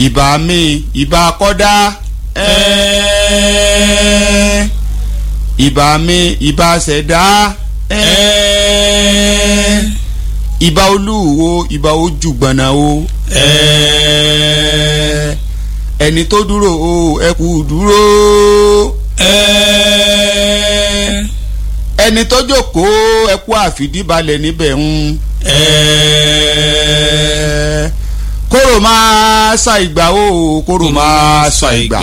ìbà mi ìbà kọ́dá ẹ̀ẹ́ ìbà mi ìbà ṣẹ̀dá ẹ̀ẹ́ ìbà olúwo ìbà ojúgbọ̀nà o ẹ̀ẹ́ ẹni tó dúró o ẹ kú dúró ẹ̀ẹ́ ẹni tó jókòó ẹ kú àfìdíbalẹ̀ níbẹ̀ ń ẹ̀ẹ́ kóró máa sa ìgbà o kóró máa sa ìgbà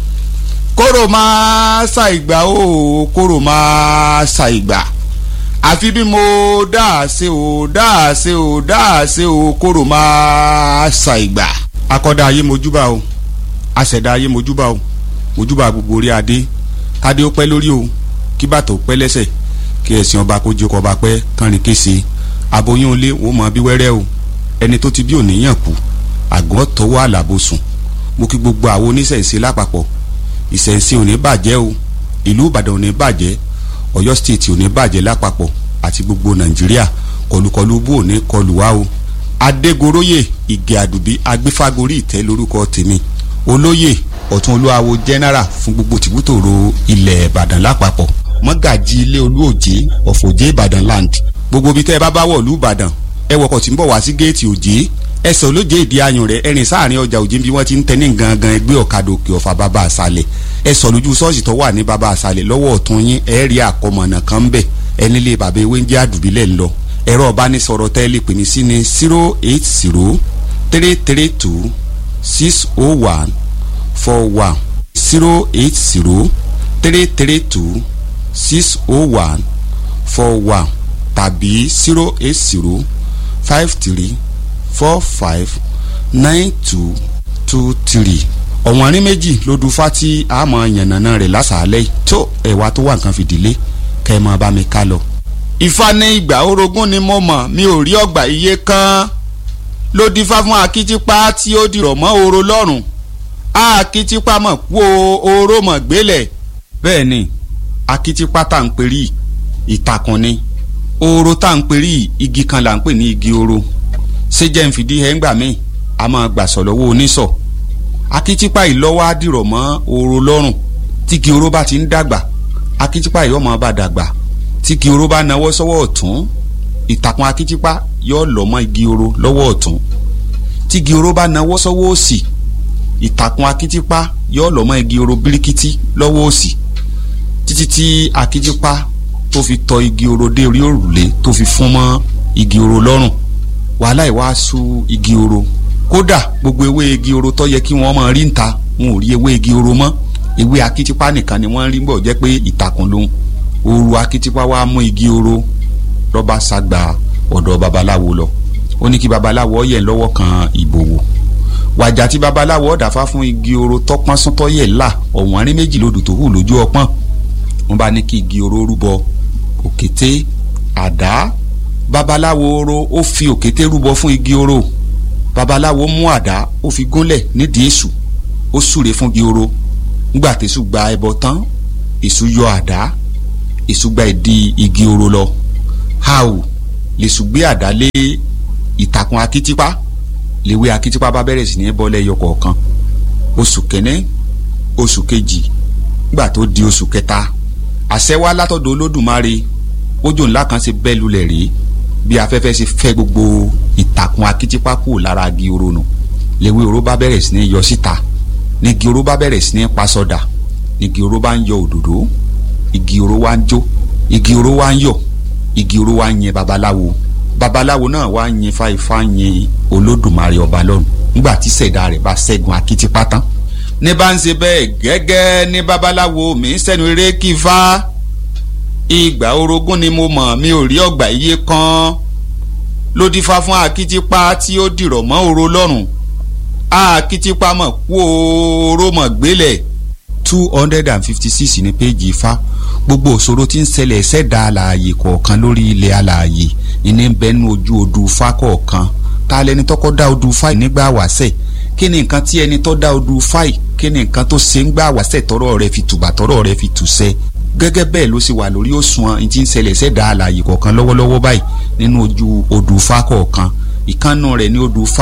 kóró máa sa ìgbà o kóró máa sa ìgbà àfi bí mo dáàse o dáàse o dáàse o kóró máa sa ìgbà. akọ́dá ayé mojúbà o aṣẹ̀dá ayé mojúbà o mojúbà gbogbo orí adé kádé ó pẹ́ lórí o kí bàtà ó pẹ́ lẹ́sẹ̀ kí ẹ̀sìn ọba kó jókòó ọba pẹ́ kánrin kése aboyún ilé wọ́n mọ bí wẹ́rẹ́ o ẹni tó ti bí òníyàn kú àgọ́ tọwọ́ àlàbòsùn mo kí gbogbo àwọn oníṣẹ̀ṣe lápapọ̀ ìṣẹ̀ṣe ò ní bàjẹ́ o ìlú ìbàdàn ò ní bàjẹ́ ọ̀yọ́ stéètì ò ní bàjẹ́ lápapọ̀ àti gbogbo nàìjíríà kọlùkọlù bó ò ní kọlù wá o adégoróyè ìgè àdùbí agbéfágorí ìtẹ́ lórúkọ tèmi olóyè ọ̀tún olúwawo general fún gbogbo tìbútòrò ilẹ̀ ìbàdàn lápapọ̀ mọ́gàjì ilé olúòjé ọ̀fọ̀jé ìbàdàn land gbogbo ibi tẹ́ ẹ bá bá wọ̀ lú ìbàdàn ẹ wọkọ̀ tí ń bọ̀ wá sí géètì òjé ẹsẹ̀ olóje ìdí ayùn rẹ̀ ẹ̀rìn sáàrin ọjà òjé bí wọ́n ti ń tẹ́ ní gangan ẹgbẹ́ ọ̀kadà òkè ọ̀fà bàbá àṣàlẹ̀ ẹ sọ lójú ṣọ́ọ̀ṣì tó wà ní bàbá àṣàlẹ̀ lọ́wọ́ ọ̀tún yín ẹ rí àkọmọ̀nà kan bẹ̀ ẹni lé bàbá ewé ń jẹ́ àdùbílẹ̀ ń lọ ẹ̀rọ ọ̀bánisọ̀rọ̀ tẹ́ lè pè mí sí ní zero eight zero three three two six oh one four one zero eight zero three three two six oh one four one tàbí zero eight zero five three four five nine two two three ọ̀wọ́n rí méjì ló du fati àmọ́ yànnàná rẹ̀ lásàálẹ̀ tó ẹ̀wà tó wà nǹkan fìdílé kẹ́ ẹ máa bá mi ká lọ. ifá ní ìgbà orogún ni mo mọ̀ mi ò rí ọgbà iye kan ló dífá fún akitipa tí ó dìrọ̀ mọ́ oro lọ́rùn akitipa mọ̀ kú oró mọ̀ gbélẹ̀ bẹ́ẹ̀ ni akitipa tá à ń perí ìtàkùn ni oro tá à ń perí igi kan là ń pè ní igi oro ṣé jẹ́ ń fìdí ẹ̀ ń gbà mí a máa gbàsọ̀ lọ́wọ́ oníṣọ̀ akitipa ìlọ́wọ́ á dìrọ̀ mọ́ oro lọ́rùn tí igi oro bá ti ń dàgbà akitipa yóò máa bá dàgbà tí igi oro bá nawọ́ sọ́wọ́ ọ̀tún ìtàkùn akitipa yóò lọ́ mọ́ igi oro lọ́wọ́ ọ̀tún tí igi oro bá nawọ́ sọ́wọ́ òsì ìtàkùn akitipa yóò lọ́ mọ́ igi oro birikiti lọ́wọ́ òsì títí tí akitipa tó fi tọ igi oro dé orí òrùlé tó fi fún mọ́ igi oro lọ́rùn wàhálà ìwàásù igi oro kódà gbogbo ewé igi oro tó yẹ kí wọ́n máa rí níta wọn ò rí ewé igi oro mọ́ ewé akitipa nìkan ni wọ́n rí bọ̀ jẹ́ pé ìtàkùn lòun ooru akitipa wa mú igi oro lọ́ba sagba ọ̀dọ̀ babaláwo lọ ó ní kí babaláwo yẹ̀ lọ́wọ́ kan ìbòwò wàjà tí babaláwo ọ̀dàfà fún igi oro tọ́pọ́n sún tọ́yẹ̀ là ọ̀wọ́n rí méjì lòdù tó hù lójú ọpọ́n wọ́n bá ní kí igi oro rúbọ òkété àdá babaláwo oro ó fi òkété rúbọ fún igi oro babaláwo mú àdá ó fi gúnlẹ̀ nídìí èṣù ó súre fún igi oro nígbà tẹ̀sù gba ẹbọ tán èṣù yọ àdá èṣù gba ìdí igi oro lọ hàù lèṣù gbé àdá lé ìtàkùn akitipa lèwe akitipa bá bẹ̀rẹ̀ sí ní bọ́ lẹ́yọ kọ̀ọ̀kan oṣù kẹ́nẹ́ oṣù kejì nígbà tó di oṣù kẹta àṣẹ wá látọ̀dọ̀ olódùmarè òjò ńlá kan ṣe bẹ́ lulẹ̀ rí bí afẹ́fẹ́ ṣe fẹ́ gbogbo ìtàkùn akitipa kù lára igi oro nù lèwe oro bá bẹ̀rẹ̀ sí ní yọ síta ní igi oro bá bẹ̀rẹ̀ sí ní pasọ̀dà ní igi oro bá ń yọ òdòdó igi oro wá ń jó igi oro wá ń yọ igi oro wá ń yẹn babaláwo babaláwo náà wá ń yẹn fáifá yẹn olódùmarè ọba lọ́run nígbà tí ṣẹ̀dá rẹ̀ bá ṣẹ́gun akitipa tán ní bá ń ṣe bẹ́ẹ̀ gẹ́gẹ́ ní babaláwo mi ń sẹ́nu eré kí fá ìgbà orogún ni mo mọ̀ mi ò rí ọgbà iye kan ló dífá fún akitipa tí ó dìrọ̀ mọ́ oro lọ́rùn akitipa mọ̀ kú oró mọ̀ gbélẹ̀ two hundred and fifty six ní péjì ifá gbogbo òṣòro tí ń ṣẹlẹ̀ ṣẹ̀dá alààyè kọ̀ọ̀kan lórí ilẹ̀ alààyè ìní ń bẹnu ojú odù ifá kọ̀ọ̀kan ta lẹni tọ́kọ́ dá odù ifá yìí nígbà wáṣẹ̀ kí ni nǹkan tí ẹni tó dá odù ifá yìí kí ni nǹkan tó ṣe ń gbà wáṣẹ̀ tọ́rọ̀ rẹ̀ fi tùbà tọ́rọ̀ rẹ̀ fi tùṣẹ́ gẹ́gẹ́ bẹ́ẹ̀ ló sì wà lórí òṣùwọ̀n ní ti ń ṣẹlẹ̀ ṣẹ̀dá alààyè kọ̀ọ̀kan lọ́wọ́lọ́wọ́ báyìí nínú ojú odù ifá kọ̀ọ̀kan ìkànnù rẹ̀ ní odù ifá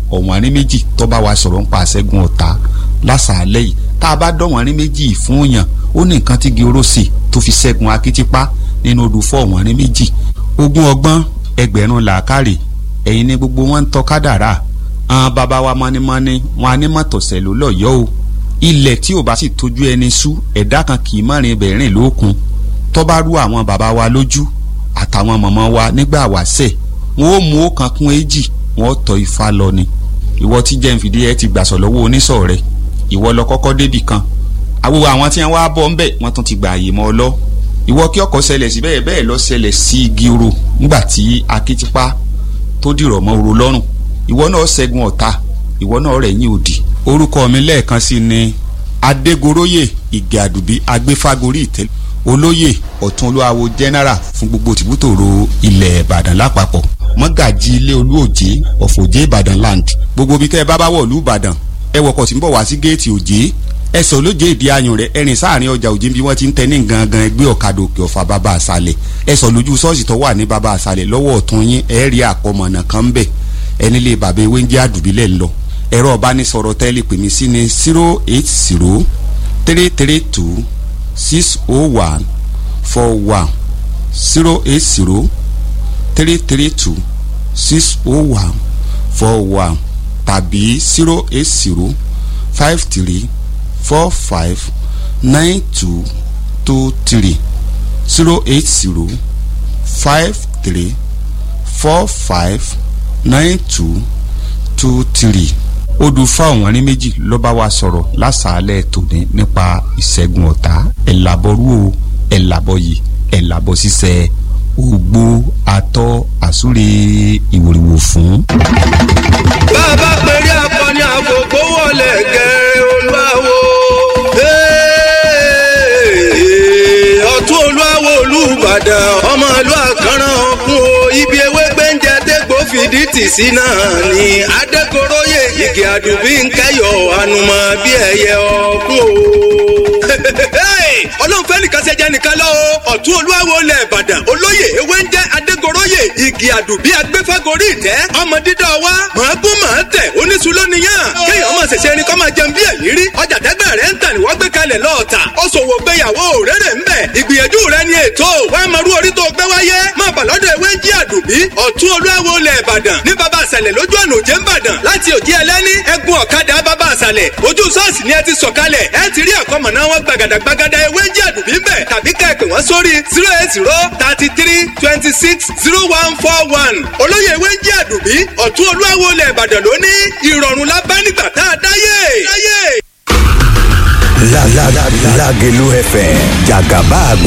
ọ̀wọ́n rí méjì tó bá wa sọ̀rọ̀ ń pa àṣẹ́gun ọ̀tá lásàálẹ̀ yìí tá a bá dọ̀wọ́n rí méjì fún yàn ó ní nǹkan tí gíròsì tó fi ṣẹ́gun akitipa nínú odò fọ́ ọ̀wọ́n rí méjì ogún ọgbọ́n ẹgbẹ̀rún làákàrè ẹ̀yin ni gbogbo wọn ń tọ́ kádàrá àwọn bàbá wa mọ́nímọ́ní wọn anímọ̀tọ̀sẹ̀ ló lọ́yọ́ o ilẹ̀ tí ò bá sì tójú ẹni sú ẹ̀dá kan kì í mọ̀rin ibẹ̀ rìn lókun tó bá rú àwọn bàbá wa lójú àtàwọn mọ̀mọ́ wa nígbà wáṣẹ̀ wọn ó mú ọ̀kan kún èjì wọn ó tọ́ ifá lọ ni ìwọ tí jẹ́ nfìdí ẹ ti gbàsọ̀ lọ́wọ́ oníṣọ̀ rẹ ìwọ lọ kọ́kọ́ débì kan àwo àwọn tí wọn wá bọ́ ńbẹ̀ wọ́n tún ti gbà àyè mọ́ ọ lọ ìwọ kí ọkọ̀ ṣẹlẹ̀ sí bẹ́ẹ̀ bẹ́ẹ̀ lọ ṣẹlẹ̀ sí igi oro nígbà tí akitipa tó dìrọ̀ mọ́ oro lọ́rùn ìwọ náà ṣẹ́gun ọ̀tá ìwọ náà rẹ̀ yín òdì orúkọ mi lẹ́ẹ̀kan sí ni adégoróyè ìgè àdùbí agbéfágorí ìtẹ́lẹ̀ olóyè ọ̀tún olúwawo general fún gbogbo tìbútòrò ilẹ̀ ìbàdàn lápapọ̀ mọ́gàjì ilé olúòjé ọ̀fọ̀jé ìbàdàn land gbogbo bí tẹ́ ẹ bá bá wọ̀ lú ìbàdàn ẹ wọkọ̀ tí ń bọ̀ wá sí géètì òjé ẹ sọ lóje ìdí ayùn rẹ ẹrìn sáàrin ọjà òjé bí wọ́n ti ń tẹ ní gangan ẹgbẹ́ ọ̀kadà òkè ọ̀fà bàbá àṣàlẹ̀ ẹ sọ lójú ṣọ́ọ̀ṣì tó wà ní bàbá àṣàlẹ̀ lọ́wọ́ ọ̀tún yín ẹ rí àkọmọ̀nà kan bẹ̀ ẹni lè bàbá ewé ń jẹ́ àdùbílẹ̀ ńlọ ẹ̀rọ ọ̀bánisọ̀rọ̀ tẹ́lẹ̀ pè mí sí ní zero eight zero three three two six oh one four one zero eight zero three three two six oh one four one tàbí zero eight zero five three four five nine two two three zero eight zero five three four five nine two two three odù fáwọn ní méjì ló bá wa sọ̀rọ̀ lásàálẹ̀ tòní nípa ìṣẹ́gun ọ̀tá ẹ̀làbọ̀rú o ẹ̀làbọ̀yì ẹ̀làbọ̀ ṣiṣẹ́ ògbó atọ́ àsúre ìwòrìwò fún. bàbá pèrè akọni àgbògbò wọlé gẹ̀rẹ́ olúwawo ọ̀tún olúwawo olúbàdàn ọmọ ìlú àkàrà ọ̀kun o ibi ewé gbẹ́ǹjẹ dégbò fìdí tì sí náà ni adékoróyè igi àdùbí ń kẹyọ ànùmọ̀ bí ẹyẹ ọ̀kun o ọlọ́run fẹ́ nìkan ṣe jẹ́ nìkan lọ o ọ̀tún olúwawo lẹ̀ ìbàdàn olóyè ewé ń jẹ́ adégoróyè igi àdùbí agbẹ́fẹ́gorí ìtẹ́ ọmọ dídá wa màá gún màá tẹ̀ oníṣu lónìyàn kéèyàn máa ṣẹ̀ṣẹ̀ ẹni kọ́ máa jẹun bí ẹ̀yìn rí ọjà tẹ́gbẹ́ rẹ̀ ń tà ní wọ́n gbé kalẹ̀ lọ́ọ̀tà ó ṣòwò gbéyàwó rere ń bẹ̀ ìgbìyànjú rẹ̀ ni ètò wàá máa rú orí tó gbé wáyé máa bà lọ́dọ̀ ewé ń jí àdùbí ọ̀tún olúwawo lẹ̀ ìbàdàn ní baba àṣàlẹ̀ lójú ọ̀nà òjé ń bàdàn láti òjì ẹlẹ́ni ẹ̀gún ọ̀kadà baba àṣàlẹ̀ ojú ṣọ́ọ̀ṣì ni ẹ ti sọ̀kalẹ̀ ẹ ti rí àkọ́mọ̀ná wọn gbàgàdàgbàgàdà ewé ń jí àdùbí ń bẹ̀ tàbí ká ẹ pè wọ́n sórí zero eight zero thirty three twenty six zero one four one olóyè ewé ń jí àdùbí ọ̀tún olúwawo lẹ̀ ìbàdàn lóní ìrọ̀rùn la bá nígbà tá a dáyé. dáyé. Lágẹ̀lú FM jàgàbá gbogbo